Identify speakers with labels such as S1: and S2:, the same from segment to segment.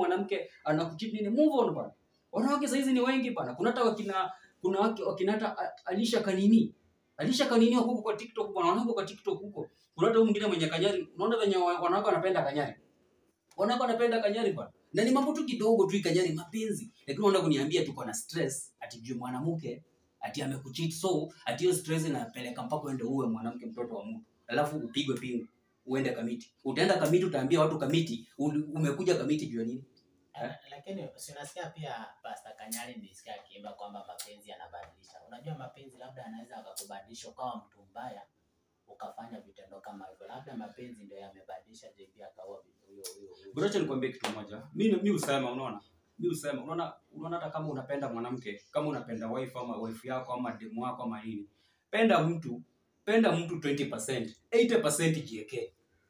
S1: mwanamke anakucheat nini move on bana wanawake saizi ni wengi bana kuna hata wakina kuna wake wakina hata A- Alisha Kanini Alisha Kanini wako huko kwa TikTok bana wanawake kwa TikTok huko kuna hata huyu mwingine mwenye kanyari unaona venye wa- wanawake wanapenda kanyari wanawake wanapenda kanyari bana na ni mambo tu kidogo tu kanyari mapenzi lakini unaenda kuniambia tuko na stress ati juu mwanamke ati amekucheat so ati hiyo stress inapeleka mpaka uende uwe mwanamke mtoto wa mtu alafu upigwe pingu uende kamiti utaenda kamiti utaambia watu kamiti uli- umekuja kamiti juu ya nini
S2: Eh, lakini si unasikia pia Pastor Kanyari nilisikia akiimba kwamba mapenzi yanabadilisha. Unajua mapenzi labda anaweza akakubadilisha ukawa mtu mbaya ukafanya vitendo kama hivyo, labda mapenzi ndio yamebadilisha JP akawa huyo huyo huyo.
S1: Bro, acha nikwambie kitu moja. Mimi mimi usema unaona? Mimi usema unaona unaona hata kama unapenda mwanamke, kama unapenda wife ama wife yako ama demu wako ama nini. Penda mtu, penda mtu 20%, 80% jiwekee.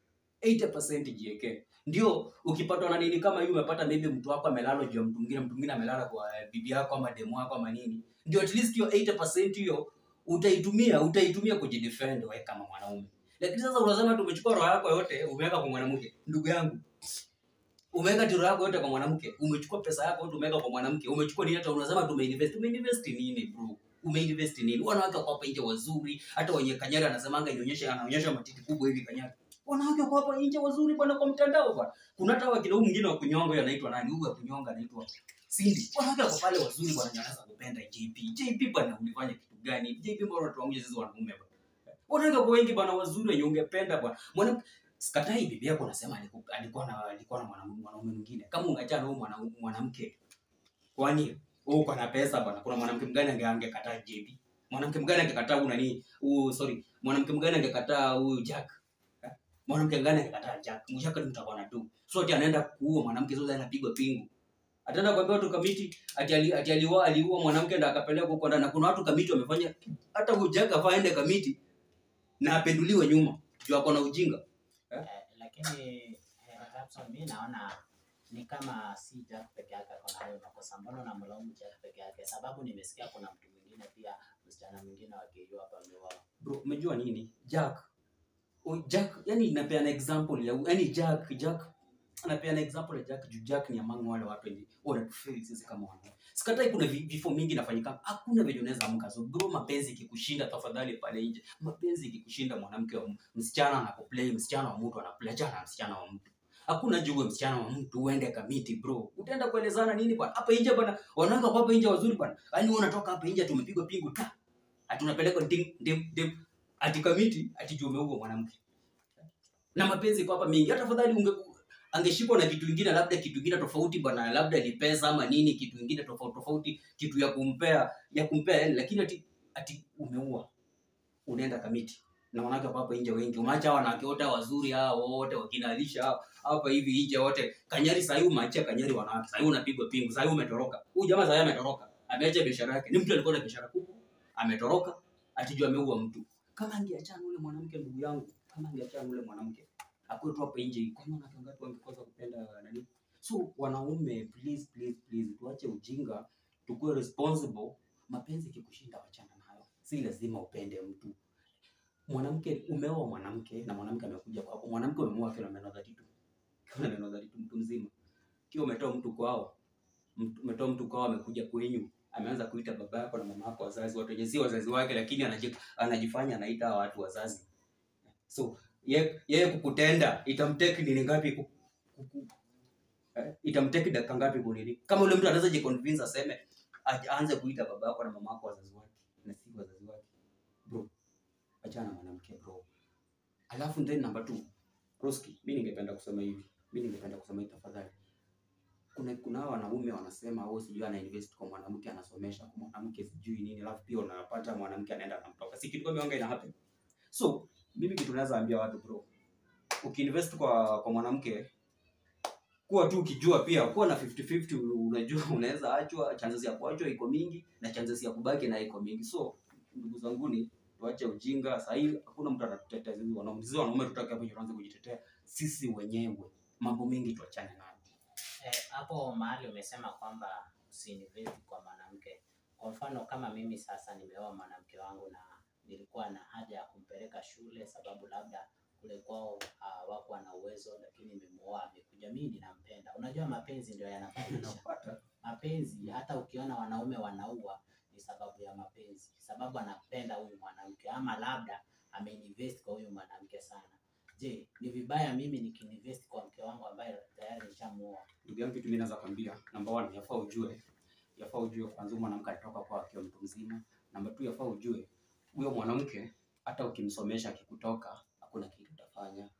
S1: 80% jiwekee. Ndio ukipatwa na nini kama hiyo umepata maybe mtu wako amelala juu ya mtu mwingine, mtu mwingine amelala kwa eh, bibi yako ama demu wako ama nini. Ndio at least hiyo 80% hiyo utaitumia, utaitumia kujidefend wewe kama mwanaume. Lakini sasa unasema tumechukua roho yako yote umeweka kwa mwanamke. Ndugu yangu, umeweka tiro yako yote kwa mwanamke, umechukua pesa yako yote umeweka kwa mwanamke, umechukua nini? Hata unasema tumeinvest. Umeinvest nini bro? Umeinvest nini? Wanawake wako hapa nje wazuri, hata wenye Kanyari anasemanga ionyesha, anaonyesha matiti kubwa hivi Kanyari. Wanawake wako hapa nje wazuri bwana, kwa mtandao bwana. Kuna hata wakina huyu mwingine wa kunyonga huyo anaitwa nani? Huyu wa kunyonga anaitwa Cindy. Wanawake wako pale wazuri bwana, wanaweza kupenda JP. JP bwana, ulifanya kitu gani? JP mbona tuamuje sisi wanaume bwana? Wanawake wako wengi bwana, wazuri wenye ungependa bwana. Mwanamke sikatai bibi yako nasema aliku- alikuwa na alikuwa na mwanaume mwanaume mwingine kama ungeachana na huyu mwana- mwanamke kwani wewe uko na pesa bwana kuna mwanamke mgani ange angekataa JB mwanamke mgani angekataa huyu nani huyu sorry mwanamke mgani angekataa huyu Jack Eh? mwanamke mgani angekataa Jack mshaka ni mtakuwa na tu so ati anaenda kuua mwanamke sasa anapigwa pingu ataenda kuambia watu kamiti ati ali, ati aliua aliua mwanamke ndo akapeleka huko ndani na kuna watu kamiti wamefanya hata huyu Jack afaa aende kamiti na apenduliwe nyuma juu ako na ujinga
S2: Eh, lakini eh, Rapson, mi naona ni kama si Jack peke yake ako na hayo makosa. Mbona unamlaumu Jack peke yake? Sababu nimesikia kuna mtu mwingine pia, msichana mwingine wa KU hapa ameuawa.
S1: bro umejua nini jack o, jack yani napeana example ya yani jack jack anapeana example ya jack juu jack ni among wale watu wenye wanatufeli sisi kama wanaume sikatai kuna vi- vifo mingi nafanyika hakuna venye unaweza amka so bro mapenzi ikikushinda tafadhali pale nje mapenzi ikikushinda mwanamke wa m- msichana anakuplay msichana wa mtu anaplay achana na msichana wa mtu hakuna juwe msichana wa mtu uende kamiti bro utaenda kuelezana nini bwana hapa nje bwana wanawake wako hapa nje wazuri bwana yaani wewe unatoka hapa nje tumepigwa pingu ta ati unapelekwa ding dim dim ati kamiti ati juu umeua mwanamke na mapenzi kwa hapa mingi hata afadhali unge angeshikwa na kitu ingine labda kitu ingine tofauti bwana labda ni pesa ama nini kitu ingine tofauti tofauti kitu ya kumpea ya kumpea yani lakini ati ati umeua unaenda kamiti na wanawake wako hapa nje wengi umeacha hawa wanawake wote wazuri hao wote wakinalisha hao hapa hivi nje wote kanyari sahii umeachia kanyari wanawake sahii unapigwa pingu sahii umetoroka huyu jamaa sahii ametoroka ameacha biashara yake ni mtu alikuwa na biashara kubwa ametoroka atijua ameua mtu kama angeachana ule mwanamke ndugu yangu kama angeachana ule mwanamke akuwe tu hapo nje kwani wanawake wangapi wangekosa kupenda nani so wanaume please please please tuache ujinga tukuwe responsible mapenzi ikikushinda wachana nayo si lazima upende mtu mwanamke umeoa mwanamke na mwanamke amekuja kwako mwanamke umemoa akiwa na meno dhatitu akiwa na meno dhatitu mtu mzima kiwa umetoa mtu kwao mtu- umetoa mtu kwao amekuja kwenyu ameanza kuita baba yako na mama yako wazazi watu wenye si wazazi wake lakini anaji, anajifanya anaita hawa watu wazazi so ye- yeye kukutenda itamteki nini ngapi ku, ku, ku, eh, itamteki dakika ngapi kunini kama ule mtu anaweza jiconvince aseme aj- aanze kuita baba yako na mama yako wazazi wake na si wazazi wake bro achana na mwanamke bro alafu then number two Roski, mi ningependa kusema hivi mi ningependa kusema hivi tafadhali kuna kuna hawa wanaume wanasema oh sijui ana invest kwa mwanamke anasomesha kwa mwanamke sijui nini alafu pia unapata mwanamke anaenda anamtoka si kitu kama hiyo ina happen so mimi kitu naweza ambia watu bro ukiinvest kwa kwa mwanamke kuwa tu ukijua pia kuwa na 50-50 unajua unaweza achwa chances ya kuachwa iko mingi na chances ya kubaki na iko mingi so ndugu zanguni tuache ujinga sahii hakuna mtu anatutetea sisi wanaume sisi wanaume tutake hapo tuanze kujitetea sisi wenyewe mambo mengi tuachane nayo
S2: Eh, hapo mahali umesema kwamba usiinvest kwa mwanamke. Kwa mfano kama mimi sasa nimeoa mwanamke wangu na nilikuwa na haja ya kumpeleka shule, sababu labda kule kwao hawakuwa na uwezo, lakini nimemuoa, amekuja, mimi ninampenda. Unajua mapenzi ndio yanabadilisha
S1: Unapata?
S2: mapenzi. Hata ukiona wanaume wanaua ni sababu ya mapenzi, sababu anapenda huyu mwanamke, ama labda ameinvest kwa huyu mwanamke sana. Je, ni vibaya mimi nikiinvest kwa mke wangu ambaye tayari nishamuoa?
S1: Ndugu yangu, kitu mimi naweza kwambia, number one, yafaa ujue, yafaa ujue kwanza huyu mwanamke alitoka kwa akiwa mtu mzima. Number two, yafaa ujue huyo mwanamke hata ukimsomesha akikutoka, hakuna kitu utafanya.